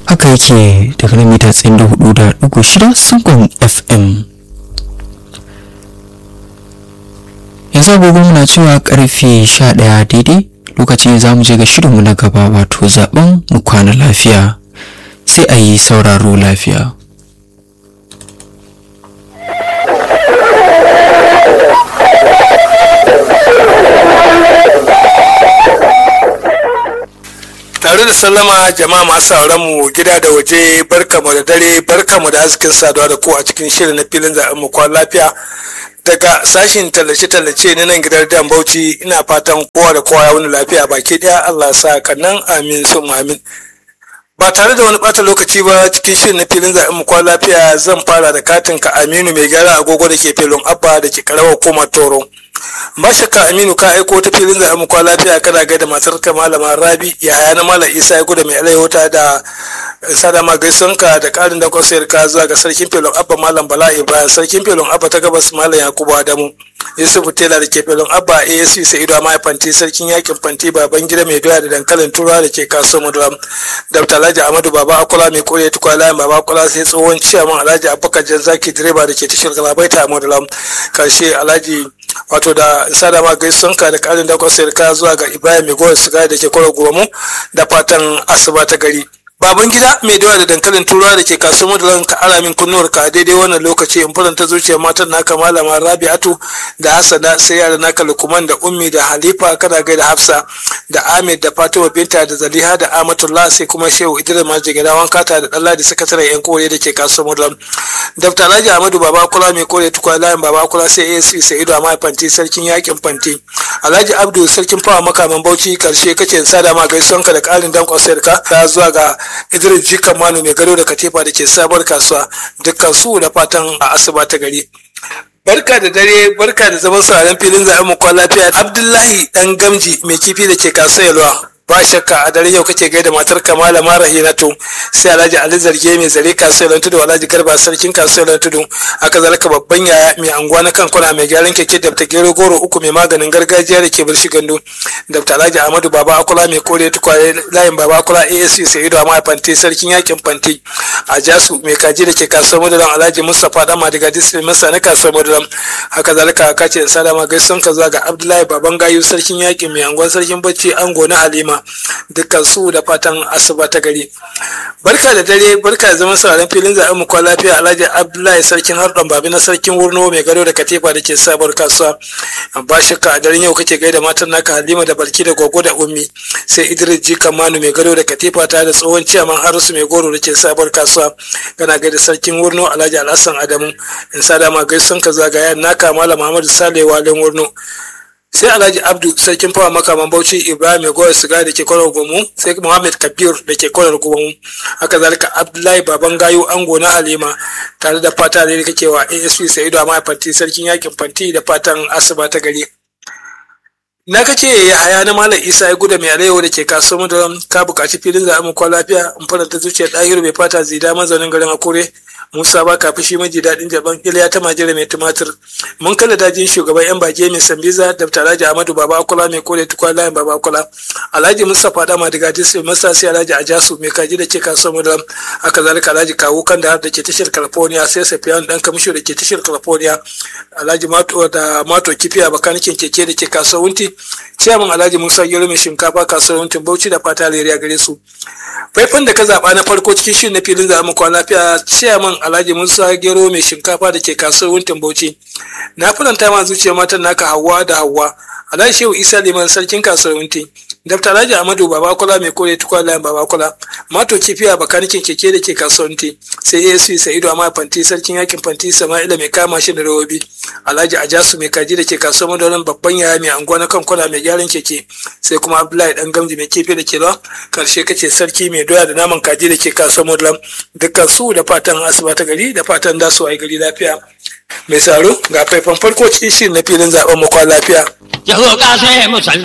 haka yake daga nan mita tsayin da hudu da dugu shida sungon fm yanzu agogo muna cewa karfe sha ɗaya daidai lokacin za mu je ga shirinmu na gaba wato zaben mu kwana lafiya sai a yi sauraro lafiya tare da sallama jama'a masu sauran mu gida da waje barkamu da dare barkamu da hasken saduwa da ku a cikin shirin na filin zaɓen mu kwan lafiya daga sashin tallace-tallace na nan gidan dan bauchi ina fatan kowa da kowa ya wani lafiya baki ɗaya allah sa kannan amin sun amin ba tare da wani bata lokaci ba cikin shirin na filin zaɓen mu kwan lafiya zan fara da katin ka aminu mai gyara agogo da ke filin abba da ke karawar koma toro ba shakka aminu ka aiko ta filin zaɓen mu kwan lafiya kana gaida matar ka malama rabi yaya na malam isa ya gudu mai alayhota da sadama gaisuwanka da ƙarin da kwasayar ka zuwa ga sarkin filin abba malam bala ibrahim sarkin filin abba ta gabas malam yakubu adamu yusufu tela da ke filin abba asc sa'idu amma fanti sarkin yakin fanti baban gida mai doya da dankalin turawa da ke kasuwar mudulam dr alhaji amadu baba akula mai kore tukwa layin baba akula sai tsohon ciyaman alhaji abubakar jan zaki direba da ke tashar galabaita a mudulam karshe alhaji wato da sadama gaisuwanka da karin da kwasayar ka zuwa ga ibrahim mai gowar sigari da ke kwaro gomu da fatan asuba ta gari baban gida mai dawa da dankalin turawa da ke kasuwar madalan ka ara min kunnuwar ka daidai wannan lokaci in faranta zuciyar matan naka malama rabi'atu da hassana sai yara naka lukuman da ummi da halifa kana gaida hafsa da ahmed da fatima binta da zaliha da amatullah sai kuma shehu idris majigida wankata da dalla da sakataren yan kore da ke kasuwar madalan dr alhaji ahmadu baba kula mai kore tukwa layin baba kula sai ac sa'idu a fanti sarkin yakin fanti alhaji abdu sarkin fawa makaman bauchi karshe kace sada ma gaisuwanka da karin dankon sayarka ta zuwa ga idris jikan manu mai gado da katifa da ke sabuwar kasuwa dukkan su da fatan a asuba ta gari barka da dare barka da zaman sauraron filin zaɓen mu kwan lafiya abdullahi dan gamji mai kifi da ke kasuwa yalwa ba shakka a daren yau kake gaida matar kamala mara hinatu sai alhaji ali zarge mai zare kasuwar tudu alhaji garba sarkin kasuwar tudu aka zalika babban yaya mai anguwa na kan kwana mai gyaran keke da ta gero goro uku mai maganin gargajiya da ke birshi gandu da alhaji ahmadu baba akula mai kore tukwaye layin baba akula asc sa'idu amma fanti sarkin yakin fanti a jasu mai kaji da ke kasuwar madalan alhaji mustapha dama daga district masa na kasuwar madalan haka zalika ka ce sadama gaisuwan ka zuwa ga abdullahi baban gayu sarkin yakin mai anguwan sarkin bacci ango na halima dukkan su da fatan asuba ta gari barka da dare barka da zaman sauraron filin zaɓen mu lafiya alhaji abdullahi sarkin harɗon babi na sarkin wurno mai gado da katifa da ke sabuwar kasuwa ba shakka a daren yau kake gaida matan naka halima da balki da gogo da ummi sai idris jikan manu mai gado da katifa ta da tsohon ciyaman harisu mai goro da ke sabuwar kasuwa kana gaida sarkin wurno alhaji alhassan adamu in sa dama gaisun ka zagaya naka malam muhammadu sale walen wurno sai alhaji abdu sarkin fawa makaman bauchi ibrahim mai goya siga da ke kwanar gomu sai muhammad kabir da ke kwanar gomu haka zalika abdullahi baban gayu ango na halima tare da fata da kake wa asp sa'idu amma fanti sarkin yakin fanti da fatan asuba ta gari na kace ya haya na malam isa ya guda mai arewa da ke kasuwar madaram ka buƙaci filin zaɓen kwa lafiya in faranta zuciyar ɗahiru mai fata zida mazaunin garin akure Musa ba ka fushi maji daɗin jaban Iliya ta majira mai tumatir. Mun kalla dajin shugaban yan bage mai sambiza da Alhaji Ahmadu Baba Akula mai kore tukwa layin Baba Akula. Alhaji Mustapha Dama daga Disney Masa sai Alhaji Ajasu mai kaji da ke kasuwar Mudalam. Haka zalika Alhaji Kawu kan da da ke tashar California sai Safiyan dan kamisho da ke tashar California. Alhaji Mato da Mato Kifiya bakanikin keke da ke kasuwar Wunti. Ciyaman Alhaji Musa Gero mai shinkafa kasuwar Wuntin Bauchi da fata leriya gare su. Faifan da ka zaɓa na farko cikin shirin na filin zaɓen kwan lafiya ciyaman Alhaji Musa Gero mai shinkafa da ke kasuwar Wuntin Bauchi. Na faranta ma zuciyar matan naka Hauwa da Hauwa. Alhaji Shehu Isa Liman sarkin kasuwar Wunti. Dafta Alhaji Ahmadu Babakola mai kore tukwa layin Babakola. Mato kifiya bakanikin keke da ke kasuwar Wunti. Sai ASC Sa'idu Amma Fanti sarkin yakin Fanti Sama'ila mai kama shi da rawobi. Alhaji Ajasu mai kaji da ke kasuwar Madolan babban yaya mai anguwa na kankuna mai gyaran keke. Sai kuma Abdullahi dan gamji mai kifi da ke lawa. Karshe kace sarki mai doya da naman kaji da ke kasuwar Madolan. Dukkan su da fatan asuba ta gari da fatan da su ai gari lafiya. Mai saro ga faifan farko cikin shirin na filin zaben makwa lafiya. Yaho ka sai mu